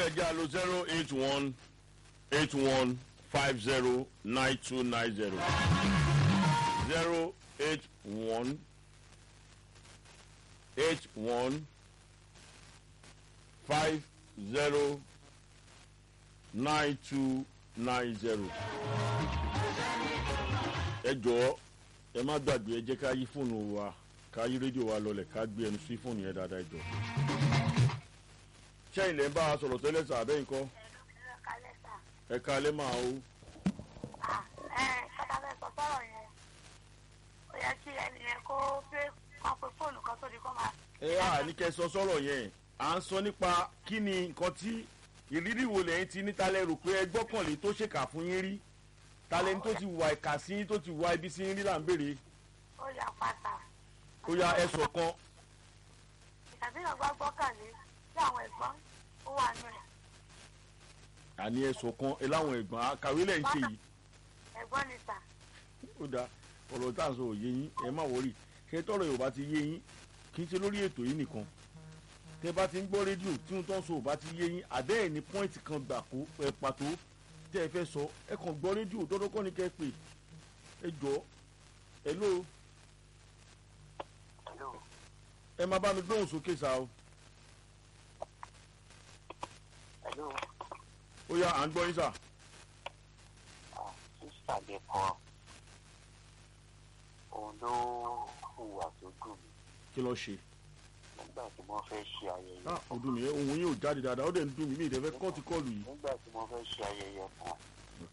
ẹjẹ́ àlọ́ zero eight one eight one five zero nine two nine zero zero eight one eight one five zero nine two nine zero. ẹ jọ̀ọ́ ẹ má gbàgbé ẹ jẹ́ ká yí fóònù wa ká yí rédíò wa lọlẹ̀ ká gbé ẹnu sí fóònù yẹn dáadáa ẹ jọ̀ọ́. ṣé ilẹ̀ ń bá a sọ̀rọ̀ tẹ́lẹ̀ sà bẹ́ẹ̀ nǹkan ẹ ká lẹ́ máa o. ẹ kọ́tà fẹ́ sọ sọ́rọ̀ yẹn ó yẹ kí ẹni yẹn kó pé kán pe fóònù kan tó di kó máa. ẹ á ní kẹ́ sọ sọ̀rọ̀ yẹn à ń sọ nípa kí ni nǹkan tí ìrírí wo lẹ́yìn tí níta lẹ́rù pé ẹ gbọ́kànlé tó ṣèkà fún yín rí talẹ́ni tó ti wà ìkà sí yín tó ti wà ibi sí yín rí là ń béèrè ó yà pátá. ó yá ẹ sọ kan ìtàbí náà gbọ́ gbọ́kànlé sí àwọn ẹ̀gbọ́n ó wà nù ẹ̀. àní ẹ sọ kan ẹ láwọn ẹ̀gbọ́n àkàwé lẹ́yìn ṣe yìí ẹ̀gbọ́n ni sà. ó dáa ọ̀rọ̀ tá à ń sọ òye yín ẹ má wọrí ṣé tọrọ yorùbá ti yé yín kì í ṣe lórí ètò yìí nìkan tẹ bá ti ń gbọ́ rédíò tí wọ́n tó ń sọ ò bá ti yé yín àbẹ́ẹ̀ ní pọ́ìntì kan gbà kó ẹ pàtó tẹ́ ẹ fẹ́ sọ ẹ kàn gbọ́ rédíò tọ́dọ́ kọ́ ni kẹ́ ẹ pè ẹ jọ ẹ ló Hello. ẹ má bá mi gbóhùn sókè sá o Hello. ó yá à ń gbọ́ yín sà Ah, sísà lè kọ́ òun ló hùwà tó dùn mí kí lọ ṣe nígbà tí wọ́n fẹ́ ṣe ayẹyẹ ah ó dùn mí ẹ ohun yín ò jáde dáadáa ó dẹ̀ ń dùn mí mi ì dẹ̀ fẹ́ kọ́ọ̀tì kọ́ọ̀lù yìí nígbà tí wọ́n fẹ́ ṣe ayẹyẹ kan ok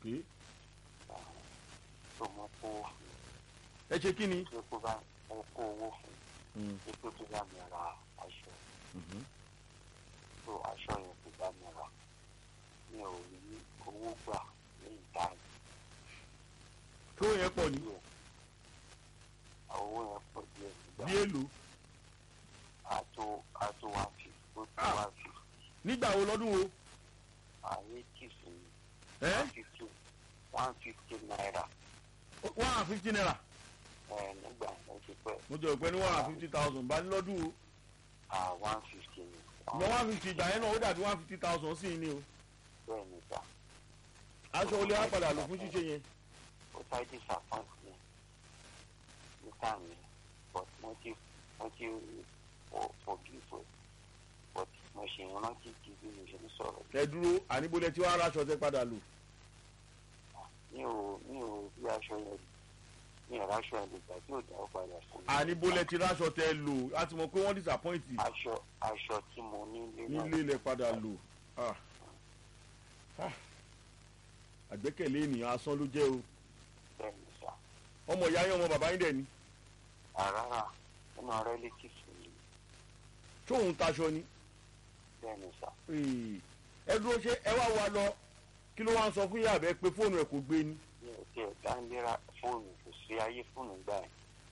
tó mọ́ kó ẹ ṣe kí ni pé kó bá mo kó owó fún Mm, pé kó tó bá mi ra aṣọ mhm. tó aṣọ yẹn kó bá mi rà mi ò rí owó gbà ní ìdáhùn tó yẹn pọ̀ ní díẹ̀ owó yẹn pọ̀ díẹ̀ bí nígbà èlò àtò àtò one fifty ó tó Ah. one fifty nígbà wo lọ́dún wo àyè kìsì ẹ one fifty one fifty naira one hundred fifty naira ẹ nígbà yẹn ti pẹ́ mo jẹ́ òpin ní one hundred fifty thousand bá ní lọ́dún wo à one fifty ni ìgbà one fifty ìgbà yẹn náà ó dàbí one fifty thousand sí i ní o bẹ́ẹ̀ ni ta aṣọ olè á padà lò fún ṣíṣe yẹn ó sáré disappoint mi níta mi but mo ti mo ti for forgive but mo ṣe ìrántí di bí mo ṣe ń sọ̀rọ̀ ẹ dúró àníbolẹ tí wàá raṣọ tẹ padà lò mi ò mi ò rí aṣọ yẹn mi ò ráṣọ yẹn lè gbà tí ò dáwọ́ padà fún mi. àníbolẹ tí raṣọ tẹ lò láti mọ pé wọ́n disappoint aṣọ aṣọ tí mo nílé náà nílé ilẹ̀ padà lò Ah. Ah. àgbẹ́kẹ̀lé ènìyàn asán ló jẹ́ o bẹ́ẹ̀ ni sà ọmọ ìyá yín ọmọ bàbá yín dẹ̀ ni àràrà nínú relatives mi tóun taṣọ ni bẹ́ẹ̀ ni sà Ee. ẹ dúró ṣe ẹ wá wa lọ kí ló wá ń sọ fún yàrá bẹ pé fóònù ẹ kò gbé ni mi ò tiẹ̀ dáńlera fóònù kò sí ayé fóònù gbà yẹn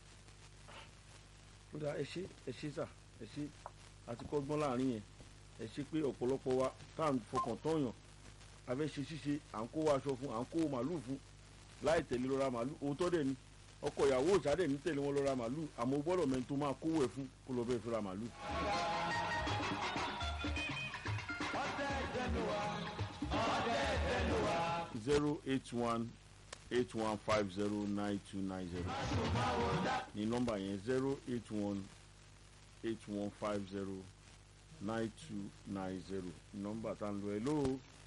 ó dáa ẹ ṣe ẹ ṣe sà ẹ ṣe àti kọ́gbọ́n láàrin yẹn ẹ ṣe pé ọ̀pọ̀lọpọ̀ wa tá à ń fọkàn tọ́yàn abẹ́ ṣe ṣíṣe à ń kó aṣọ fún à ń kó màálù fún láì tẹ̀lé lọ́ra màálù òótọ́ dẹ̀ ni ọkọ ìyàwó òṣàdẹ̀ ní tẹ̀lé wọn lọ́ra màálù àmọ́ o gbọ́dọ̀ mẹ́ni tó máa kówó ẹ̀ fún kó lọ bẹ́ẹ̀ fi ra màálù. zero eight one eight one five zero nine two nine zero ní nọ́mbà yẹn zero eight one eight one five zero nine two nine zero nọ́mbà tá ń lo ẹ lóo